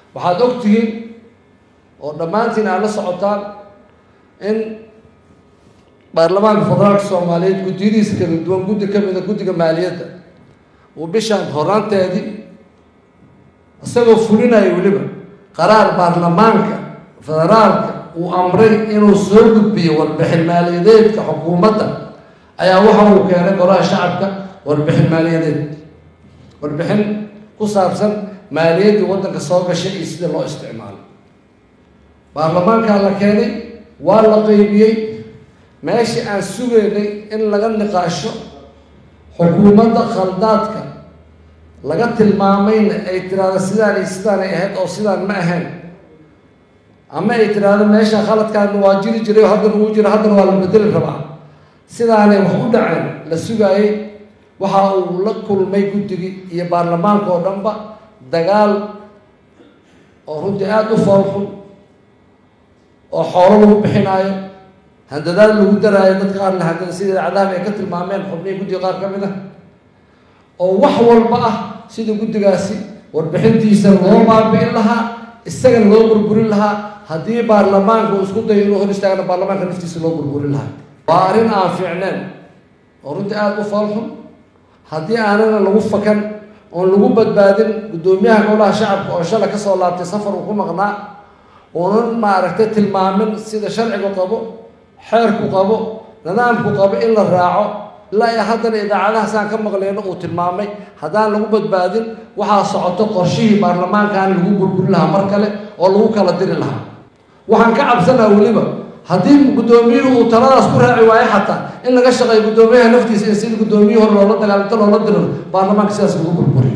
waxaad og tihiin oo dhammaantiin aad la socotaan in baarlamaanka federaalka soomaaliyeed guddiyadiisa kala duwan guddi ka mida guddiga maaliyadda uu bishaan horaanteedii isagoo fulinaya weliba qaraar baarlamaanka federaalka uu amray inuu soo gudbiyo warbixin maaliyadeedka xukuumadda ayaa waxa uu keenay golaha shacabka warbixin maaliyadeed warbixin ku saabsan maaliyaddii waddanka soo gashay iyo sida loo isticmaalo baarlamaankaa la keenay waa la qeybiyey meeshii aan sugaynay in laga niqaasho xukuumadda khaldaadka laga tilmaamayna ay tiraahdo sidaan iyo sidaanay ahayd oo sidaan ma ahayn ama ay tiraahdo meesha khaladkaana waa jiri jiray oo haddana uu jiro haddana waa la bedeli rabaa sidaanay wax u dhaceen la sugaayey waxa uu la kulmay guddigii iyo baarlamaanka oo dhanba dagaal oo runtii aada u foolxun oo xoolo lagu bixinaayo handadaad lagu daraayo dadka qaar la handada sida idaacadaha ay ka tilmaameen xubnihii guddiga qaar ka mid ah oo wax walba ah sida guddigaasi warbixintiisa loo baabi'in lahaa isagana loo burburin lahaa haddii baarlamaanka uu isku dayo inuu hor istaagna baarlamaanka naftiisa loo burburin lahaa waa arrin aan fiicneen oo runtii aada u foolxun haddii aanana lagu fakan oon lagu badbaadin guddoomiyaha golaha shacabka oo shalay kasoo laabtay safar uu ku maqnaa uunan maaragtay tilmaamin sida sharcigu qabo xeerku qabo nidaamku qabo in la raaco ilaa iyo haddana idaacadahaasaan ka maqleyno uu tilmaamay haddaan lagu badbaadin waxaa socoto qorshihii baarlamaankan lagu burburin lahaa mar kale oo lagu kala diri lahaa waxaan ka cabsanaa weliba haddii guddoomiyuhu uu taladaas ku raaci waayo xataa in laga shaqeeyo guddoomiyaha naftiisa in sidii guddoomiyihii hore loola dagaalinto loola diro baarlamaanka sidaas lagu burburi